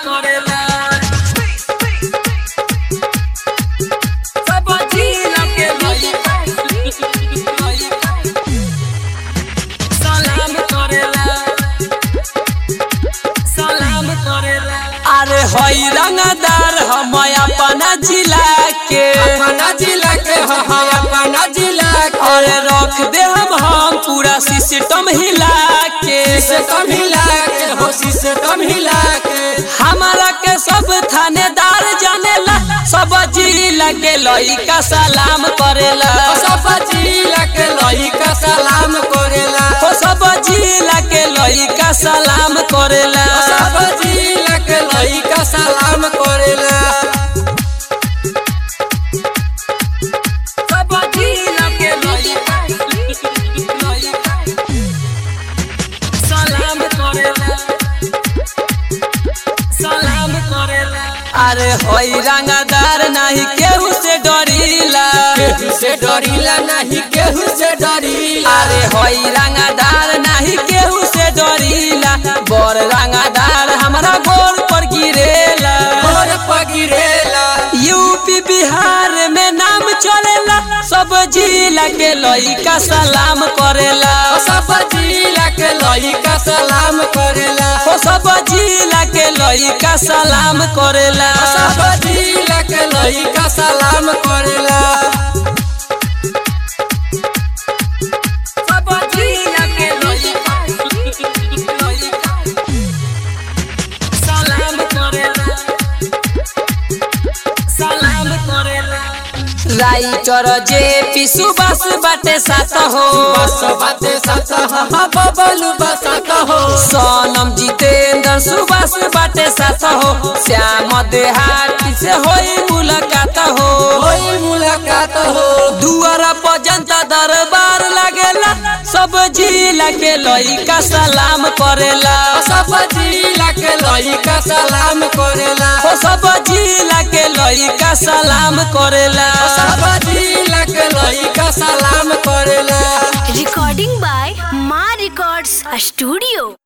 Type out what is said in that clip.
करेला सब जिला के लइका सलाम करेला सलाम करेला अरे हई रंगदार हम अपना जिला के अपना जिला के हो हो अपना जिला के अरे रख दे हम हम पूरा सिस्टम हिला के सिस्टम हिला के हो सिस्टम हिला के हमारा के सब थानेदार जानेला सब जिला के लइका सलाम करेला सब जिला के लइका सलाम करेला हो सब जिला के लइका सलाम करेला सब जिला के लइका सलाम करेला सब जिला के लइका सलाम करेला सलाम करेला अरे होई रंगदार नहीं केहू से डरीला केहू से डरीला नहीं केहू से डरीला अरे होई रंगदार नहीं केहू से डरीला बड़ रंगदार हमरा गोर पर गिरेला और पगिरेला यूपी बिहार में नाम चलेला सब जिला के लइका सलाम करेला सब जिला के लइका सलाम करेला हो सब जिला के लइका सलाम करेला सब जिला के लइका सलाम करेला सब जिला के लइका सलाम करेला सलाम करेला राइटर जे पी सुबास बाटे साथ हो बस बाते सत हा बबलू बसत हो सोनम जितेंद्र सुबास बाटे साथ हो श्याम देहाती से होई मुलाकात हो कोई मुलाकात हो दुआरा पर जनता दरबार लागेला सब जिला के लइका सलाम करेला सब जिला के लइका सलाम करेला हो सब जिला के लइका सलाम करेला सब जिला के लइका सलाम करेला Recording by Ma Records Studio.